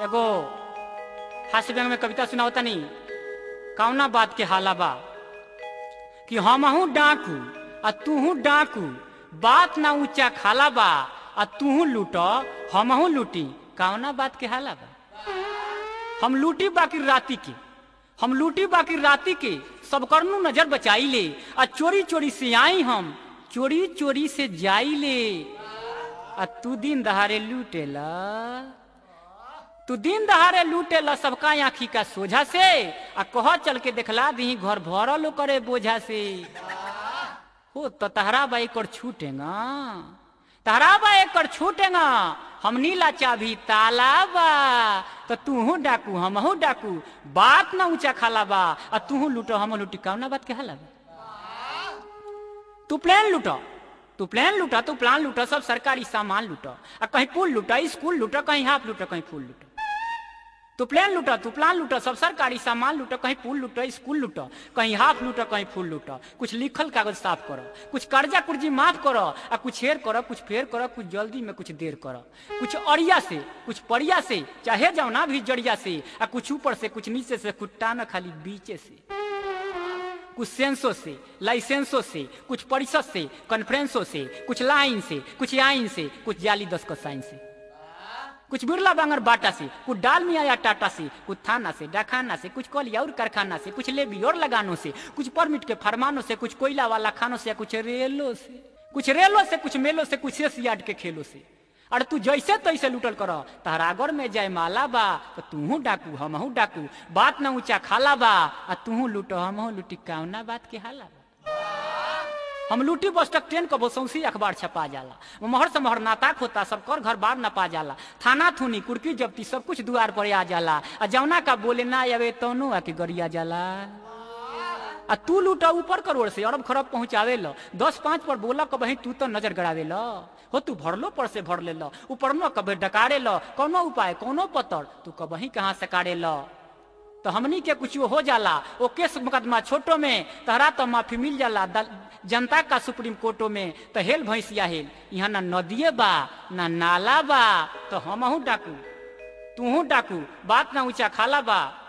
एगो हास्य व्यंग में कविता सुनावता नहीं कौना बात के हाला बा कि हमहू डाकू आ तूहू डाकू बात ना ऊंचा खाला बा आ तूहू लूट हमहू लूटी कौना बात के हाला बा हम लूटी बाकी राती के हम लूटी बाकी राती के सब करनू नजर बचाई ले आ चोरी चोरी से आई हम चोरी चोरी से जाई ले आ तू दिन दहाड़े लूटेला तू दिन दहाड़े लूटेला सबका आँखी का सोझा से आ कह चल के देखला दी घर भरल करे बोझा से हो तो तहरा बा एक छूटेगा तहरा बा एक छूटेगा हम नीला चाभी ताला बा तो तूहू डाकू हमहू डाकू बात ना ऊंचा खाला बा आ तूहू लूटो हम लूटी कौना बात के हाला बा तू प्लेन लूटो तू प्लेन लूटा तू प्लान लूटा सब सरकारी सामान लूटा आ कहीं पुल लूटा स्कूल लूटा कहीं हाफ लूटा कहीं फूल लूटा तू प्लेन लूटा तू प्लान लूटा सब सरकारी सामान लूटा कहीं पुल लूटा स्कूल लूटा कहीं हाफ लूटा कहीं फूल लूटा कुछ लिखल कागज साफ करो कुछ कर्जा कुर्जी माफ करो आ कुछ हेर करो कुछ फेर करो कुछ जल्दी में कुछ देर करो कुछ अड़िया से कुछ परिया से चाहे जाओ ना भी जड़िया से आ कुछ ऊपर से कुछ नीचे से कुछ टाना खाली बीचे से कुछ सेंसो से लाइसेंसो से कुछ परिषद से कॉन्फ्रेंसो से कुछ लाइन से कुछ आइन से कुछ जाली दस का साइन से कुछ बिरला बांगर बाटा से कुछ डाल मिया या टाटा से कुछ थाना से डाखाना से कुछ कलिया और कारखाना से कुछ लेबी और लगानों से कुछ परमिट के फरमानों से कुछ कोयला वाला खानों से कुछ रेलों से कुछ रेलों से कुछ मेलों से कुछ शेष यार्ड के खेलों से अरे तू जैसे तैसे लूटल कर तहरागर में जय माला बा तो तूहू डाकू हमहू डाकू बात ना ऊंचा खाला बा आ तूहू लूटो हमहू लूटी कौना बात के हाला बा हम लूटी बस तक ट्रेन कबो सौंसी अखबार छपा जाला महर से महर नाताक होता सब कर घर बार नपा जाला थाना थुनी कुर्की जब्ती सब कुछ दुआर पर आ जाला आ जौना का बोले ना आवे तौनो आके गरिया जाला आ तू लूटा ऊपर करोड़ से अरब खरब पहुंचावे लो दस पाँच पर बोला कबही तू तो नजर गड़ावे लो हो तू भरलो पर से भर ले लो ऊपर न कभी डकारे लो कोनो उपाय कोनो पतर तू कबही कहाँ से काढ़े लो तो हमनी के कुछ हो जाला ओ केस मुकदमा छोटो में तहरा तो माफी मिल जाला जनता का सुप्रीम कोर्टो में तो हेल भैंसिया हेल यहाँ ना नदिए बा ना नाला बा तो हमहू डाकू तूहू डाकू बात ना ऊंचा खाला बा